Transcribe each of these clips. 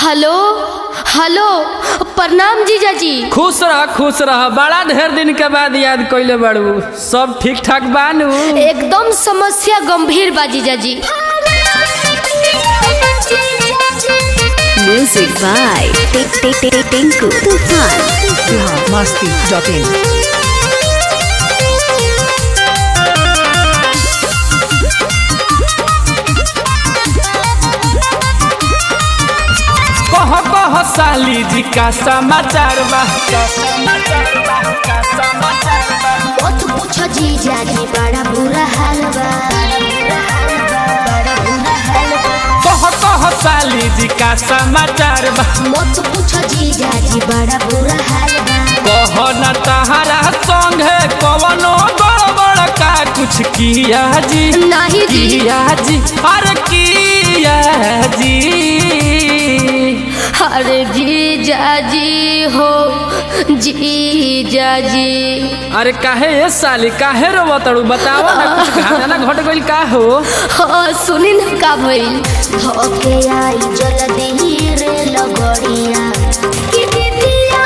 Hello hello प्रणाम जीजाजी खुश रह खुश रह बड़ा ढेर दिन के बाद याद कइले बाड़ू सब ठीक ठाक बानू एकदम समस्या गंभीर बा जीजाजी Music by Tik Tik Tik Tinku Tufan. biharmasti.in कह कह साली जी का समाचार बा का समाचार बा, का समाचार बा। मत पूछो जीजाजी बड़ा बुरा हाल बा बड़ा बुरा हाल बा कह कह साली जी का समाचार बा मत पूछो जीजाजी बड़ा बुरा हाल बा कह न तहरा संगे कवनो गड़बड़ का कुछ किया जी नहीं जी किया जी अरे किया जी अरे जीजाजी हो जीजाजी अरे काहे ये साली काहे रो तड़ू बताओ ना कुछ घाना घट गइल का हो हाँ सुनी न का भइल धोके आई जल्दी रे लगड़िया कि दीदिया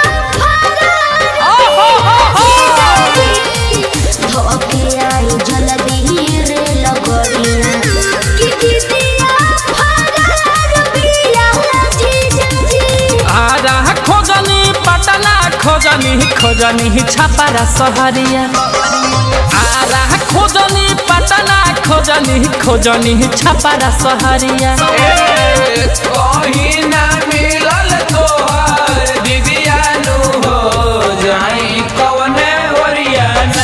धोके आई जल्दी रे लगड़िया कि दीदिया फरार बिया जीजाजी आरा खोजनी पटना खोजनी खोजनी छापारा सहरिया आरा खोजनी पटना खोजनी खोजनी छापारा सहरिया कहीं ना मिलल तोहर दीदिया नु हो जाई कवने ओरियाना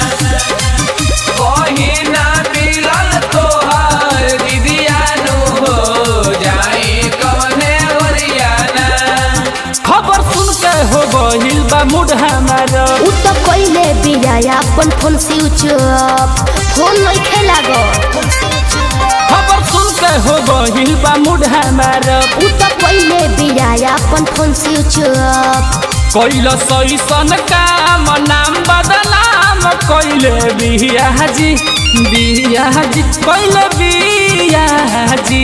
कहीं ना मिलल तोहर दीदिया नु हो जाई कवने ओरियाना खबर सुन के हो गहिल बा मूड हमारा उ तो कइले बिया अपन फोन स्विच ऑफ फोन नहीं खेला गो खबर सुन के हो गहिल बा मूड हमारा उ तो कइले बिया अपन फोन स्विच ऑफ कैल सैसन काम नाम बदनाम कैले बिया जी बिया जी कैले बिया जी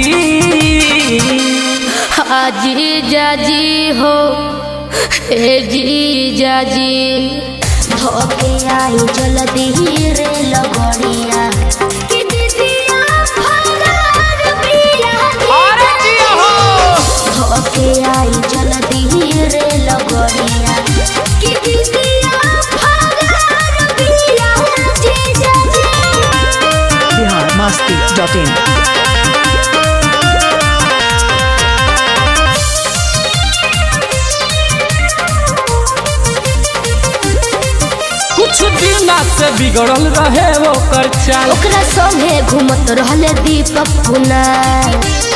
हाँ जीजाजी हो ए जीजाजी धोके आई जल्दी रे लगड़िया कि दीदिया फरार बिया अरे जिया हो धोके आई जल्दी रे लगड़िया कि दीदिया फरार बिया जीजाजी biharmasti.in कुछ दिन से बिगड़ल रहे वो कर चाल ओकरा संगे घूमत रहले दीपक कुनाल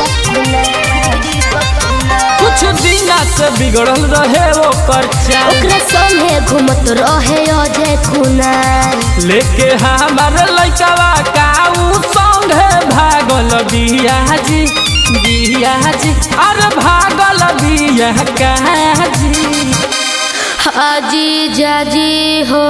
कुछ दिन से बिगड़ल रहे वो कर चाल ओकरा संगे घूमत रहे अजय कुनाल लेके हमार लइकवा काऊ संगे भागल बिया जी बिया जी अरे भागल बिया का जी हाँ जीजाजी हो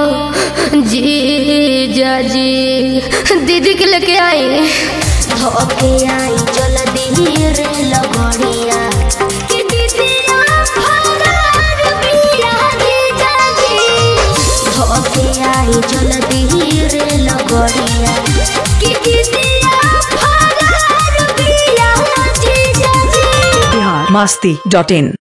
जीजाजी दीदी के लेके आई धोके आई जल्दी रे लगड़िया कि दीदिया फरार बिया जीजाजी धोके आई जल्दी रे लगड़िया कि दीदिया फरार बिया जीजाजी biharmasti.in